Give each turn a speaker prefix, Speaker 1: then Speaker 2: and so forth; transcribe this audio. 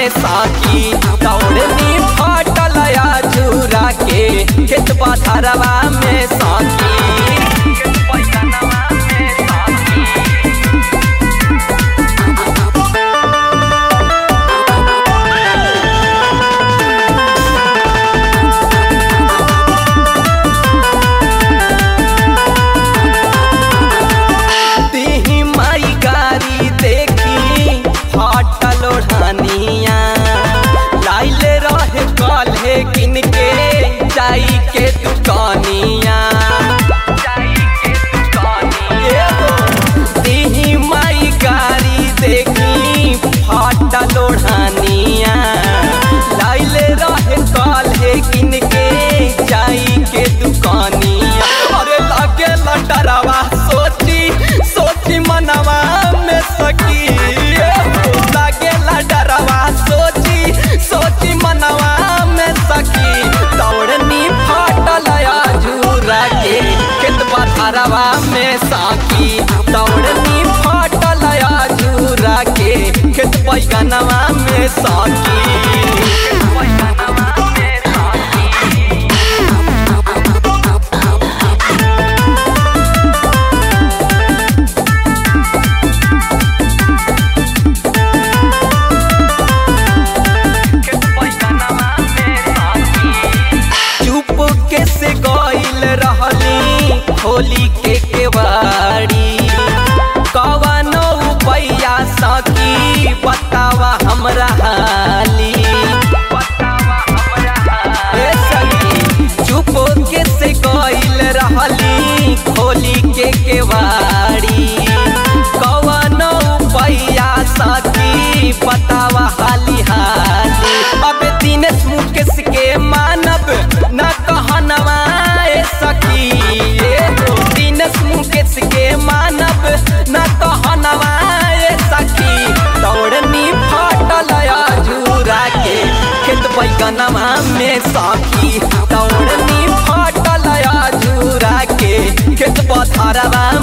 Speaker 1: में साकी दौड़नी फटल झूरा के खेत पथरवा में साकी खेत पैगनवा में साकी तिही माई गारी देखी हटल ओढ़निया लाइले रहे कल्हे किनके जाई के दुकानिया तिही माई गारी देखी हटल ओढ़निया लाइले रहे कल्हे किनके जाई के दुकानिया अरे लगे लटरवा सोची सोची मनवा में सकी लगे लटरवा सोची सोची मनवा में सकी दौड़नी फटल झूरा के खेत पथरवा में साकी दौड़नी फटल झूरा के खेत पैगनवा में साकी खेत पैगनवा में साकी चुप के से गइल रहली होली के केवाड़ी कवनो पैया सकी बतावा हमरा हाली ए सखी, चुप के से गइल रहली होली के केवाड़ी कवनो पैया सकी बतावा हाली हाली अब दिनेश मुकेश के मानब न कहनवा ए सखी ए हो दिनेश मुकेश के मानब न कहनवा ए सखी दौड़नी फटल झूरा के खेत बैगनवा में सखी दौड़नी फटल झूरा के खेत पथरवा